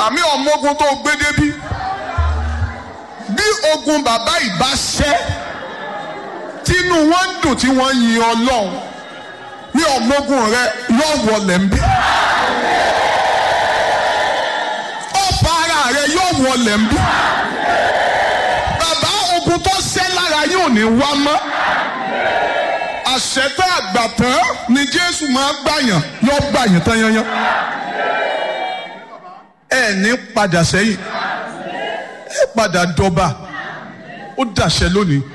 bàbá mi ọmọ ogun tó gbé débí bí ogun bàbá ìbá ṣẹ́ tínú wọn ń dùn tí wọ́n yin ọlọ́run ní ọmọ ogun rẹ yóò wọlé ń bí ọ̀pá ara rẹ yóò wọlé ń bí bàbá ogun tó ṣẹ́ lára yóò ní wá mọ́ àṣẹtẹ àgbàtàn ni jésù máa gbàyàn yóò gbàyàn tán yanyan ẹ ní padà sẹ́yìn ẹ padà dọba ó dàṣẹ lónìí